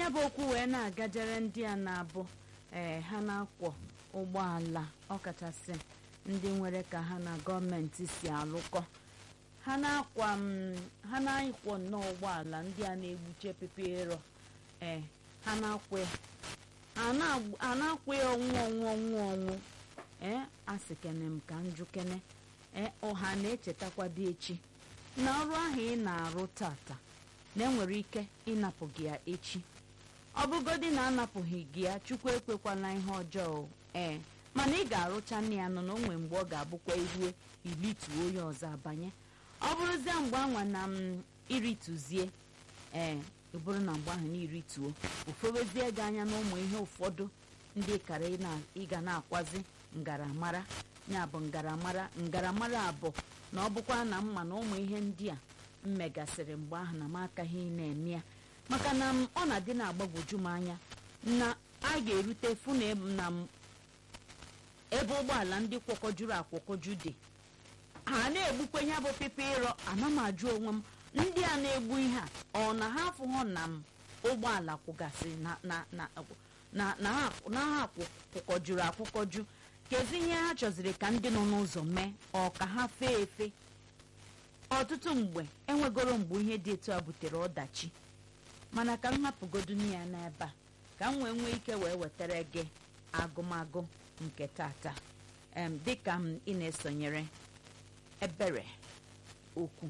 ya bụ okwu wee na-agajere ndị a na-abụ ee ha na-akwọ ụgbọala ọkachasị ndị nwere ka ha na gọọmenti si alụkọ ha na-akwa m ha na-akwọ nnọọ ụgbọala ndị a na-egbuche pepero ee ha na-akwụ ya a na-akwụ ya ọnwụ ọnwụ ọnwụ ọnwụ ee asị kene m ka njụ kene ee ọha na-echetakwa dị echi na ọrụ ahụ ị na-arụ tata na enwere ike ịnapụ gị ya echi ọ bụgodị na anapụghị gị ya chukwu ekwekwala ihe ọjọọ ee mana ị ga-arụcha nne ya nọ na onwe mgbe ọ ga-abụkwa iruo ilituo onye ọzọ abanye ọ bụrụzie mgbe anwa na m irituzie ee ọ bụrụ na mgbe ahụ na irituo ofewezie gị anya na ụmụ ihe ụfọdụ ndị kara ịga na-akwazi ngaramara ya bụ ngaramara ngaramara abụ na ọ bụkwa na mma na ụmụ ihe ndị a m megasịrị mgbe ahụ na m akaghị na-eme ya maka na m ọ na-adị na-agbagwoju m anya na a ga-erute fụ na m ebe ụgbọala ndị kwọkọjuru akwọkọju dị ha na-egbukwa ya bụ pepe ịrọ ana m ajụ onwe m ndị a na-egbu ihe a ọ na ha afụghọ na m ụgbọala kwụgasịrị na ha kwụkọjuru akwụkọju kezi ihe ha chọziri ka ndị nọ n'ụzọ mee ọ ka ha fee efe ọtụtụ mgbe enwegoro mgbe ihe dị etu a butere ọdachi mana ka m hapụgodu ya n'ebe a ka m wee nwee ike wee wetara gị agụmagụ nke tata em dịka m ị na-esonyere ebere okwu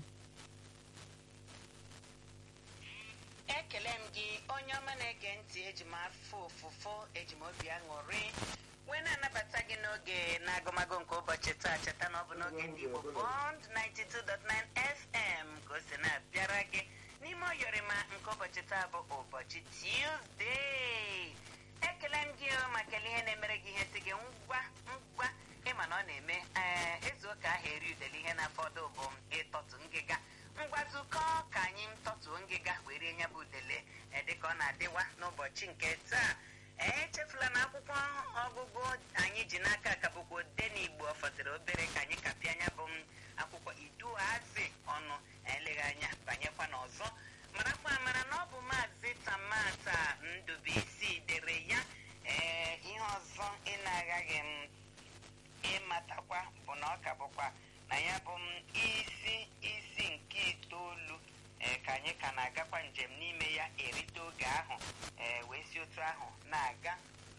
ekele m gị onye ọma na-ege ntị eji m afọ ofufo eji m obi aṅụrị wee na-anabata gị n'oge na-agụmagụ nke ụbọchị taa cheta na ọ bụ n'oge ndị Igbo Bond 92.9 FM ka o si na-abịara gị n'ime oyọrịma nke ụbọchị taa bụ ụbọchị Tuesday ekele m gị maka ihe na-emere gị ihe si gị ngwa ngwa ịma na ọ na-eme ee ezu ụka ahụ eri udele ihe na-afọdụ bụ ịtọtụ ngịga ngwazụkọ ka anyị tọtuo ngịga wee rie nya bụ udele dịka ọ na-adịwa n'ụbọchị nke taa echefula na akwụkwọ ọgụgụ anyị ji n'aka ka bụkwa ode n'igbo fọdụrụ obere ka anyị kapịa anya bụ akwụkwọ iduhazi ọnụ eleghị anya banyekwa n'ọzọ marakwa amara na ọ bụ maazị tamata ndụbụisi dere ya ee ihe ọzọ ị na-aghaghị m ịmatakwa bụ na ọ ka bụkwa na ya bụ m isi isi nke itoolu ee ka anyị ka na-agakwa njem n'ime ya erite oge ahụ ee wee si otu ahụ na-aga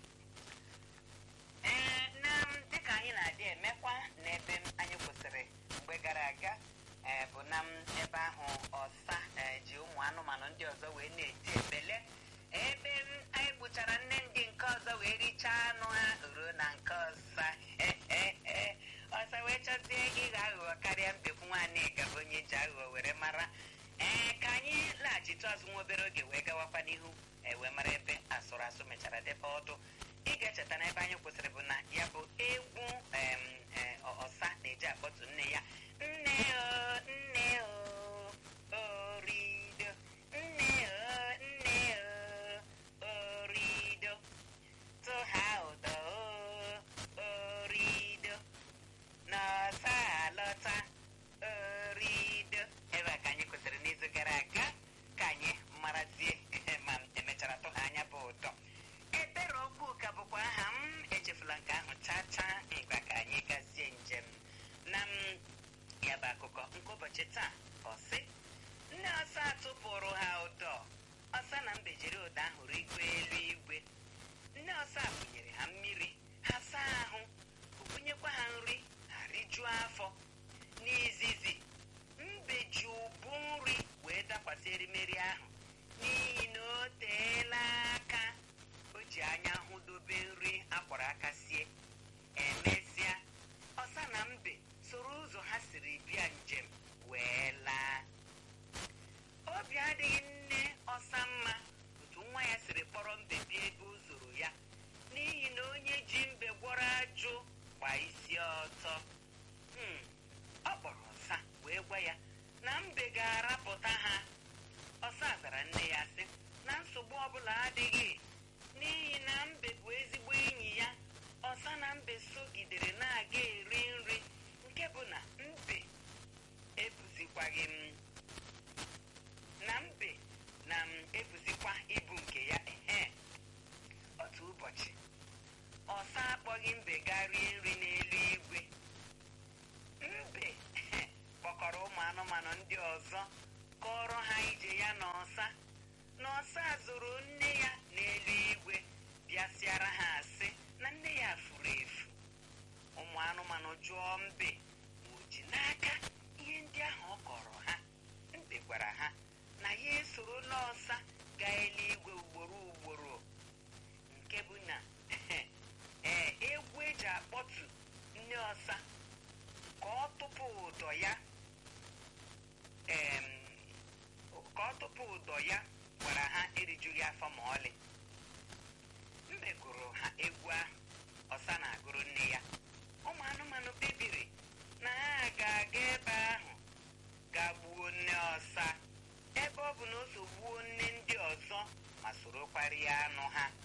ee na dịka anyị na-adị emekwa n'ebe anyị kwụsịrị mgbe gara aga ee bụ na ebe ahụ ọsa ji ụmụ anụmanụ ndị ọzọ wee na-eti ebele ebe anyị gbuchara nne ndị nke ọzọ wee richaa anụ ha ruo na nke ọsa ọsa wee chọzie ịghọ aghụghọ karịa mbekwu nwaanyị gaba onye ji aghụghọ were mara ee ka anyị laghachitu azụ nwa obere oge wee gawakwa n'ihu wee mara ebe asụrụ asụ mechara debe ọdụ ị ga-echeta na ebe anyị kwụsịrị bụ na ya bụ egwu ọsa na-eji akpọtụ nne ya nne o nne o orido nne o nne o orido tụha ụdọ o orido n'ọsa alọta orido ebe a ka anyị kwụsịrị n'izu gara aga ka anyị marazie ma emechara tụha anya bụ ụtọ ebere okwu ka bụkwa aha m echefula nke ahụ chaa chaa ngwa ka anyị gazie njem na m ya bụ akụkọ nke ụbọchị taa ọsị nne ọsa tụpụrụ ha ụdọ ọsa na mbe jiri ụda ahụ rigoo elu igwe nne ọsa bunyere ha mmiri ha saa ahụ bunyekwa ha nri ha rijuo afọ n'izizi mbe ji ụbụ nri wee dakwasị erimeri ahụ n'ihi na o teela aka o ji anya hụ dobe nri akwara aka sie emesịa ọsa na mbe soro ụzọ ha siri bịa njem wee laa obi adịghị nne ọsa mma otu nwa ya siri kpọrọ mbe bịa ebe o zoro ya n'ihi na onye ji mbe gwọrọ ajụ gba isi ọtọ ọ kpọrọ ọsa wee gwa ya na mbe ga-arapụta ha ọsa zara nne ya sị na nsogbu ọbụla adịghị n'ihi na mbe bụ ezigbo enyi ya ọsa na mbe sogidere na-aga eri nri nke bụ na mbe ebuzikwaghị m na mbe na m ebuzikwa ibu nke ya ejighị mbe gaa rie nri n'elu igwe mbe kpọkọrọ ụmụ anụmanụ ndị ọzọ kọrọ ha ije ya n'ọsa n'ọsa zụrụ nne ya n'elu igwe bịasịara ha asị na nne ya furu efu ụmụ anụmanụ jụọ mbe ma o ji n'aka ihe ndị ahụ ọ kọrọ ha mbe gwara ha na ya esoro n'ọsa gaa eluigwe ugboro ugboro nke bụ na ee egwu eji akpọtu nne ọsa ka ọ tụpụ ụdọ ya em, ka ọ tụpụ ụdọ ya gwara ha erijughị afọ ma ọlị mbe gụrụ ha egwu ahụ ọsa na-agụrụ nne ya ụmụ anụmanụ kpebiri na ha ga-aga ebe ahụ ga gbuo nne ọsa ebe ọ bụ na o so gbuo nne ndị ọzọ ma sorokwarịa anụ ha